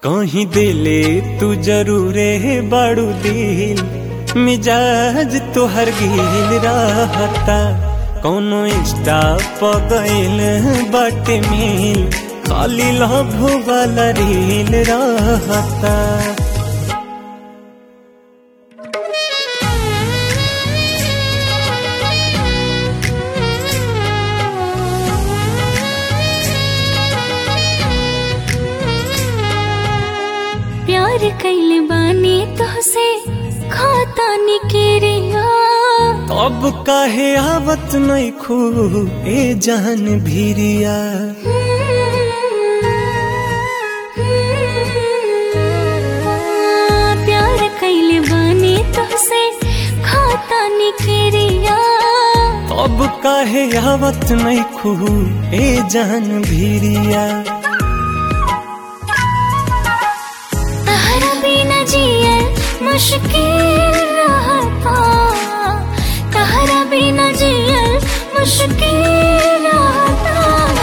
कहीं दिले तू जरूरे बड़ू दिल मिजाज तोहर गिल रहता कौनो इंस्टा पगैल बटे मिल खाली लभ वाला रील रहता प्यार कैले बानी तोहसे खाता निकेरिया अब काहे आवत नहीं खू ए जान भीरिया प्यार कैले बानी तोहसे खाता निकेरिया अब काहे आवत नहीं खू ए जान भीरिया तहरा बिना जियल मुश्किल रहता तहरा बिना जियल मुश्किल रहता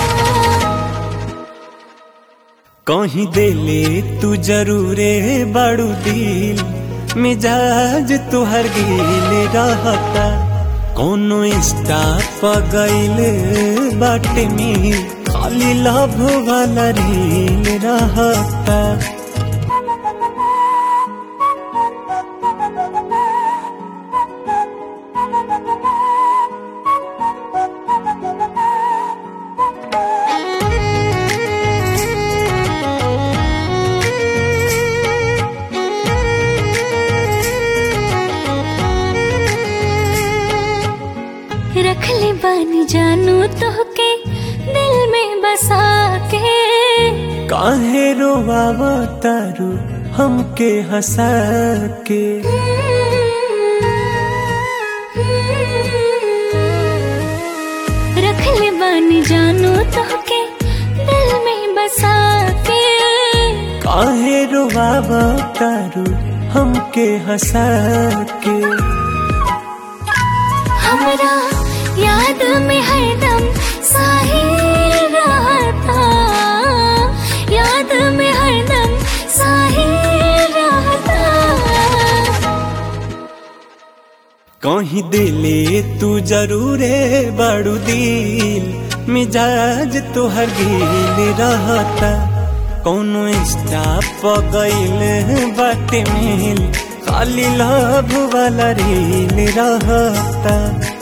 कहीं दिले तू जरूरे बड़ू दिल मिजाज तुहर गिल रहता कोनो इंस्टा पगैल बाटे में खाली लभ वाला रील रहता रख ले बानी जानू तोहके दिल में बसा के काहे रोवावा तारू हमके हंसा के रख ले बानी जानू तोहके दिल में बसा के काहे रोवावा तारू हमके हंसा के हमरा याद में हरदम साहिल रहता याद में हरदम साहिल रहता कहीं दिले तू जरूरे बड़ू दिल मिजाज तुहर गिल रहता कोनो इंस्टा पगैल बाटे मिल खाली लभ वाला रील रहता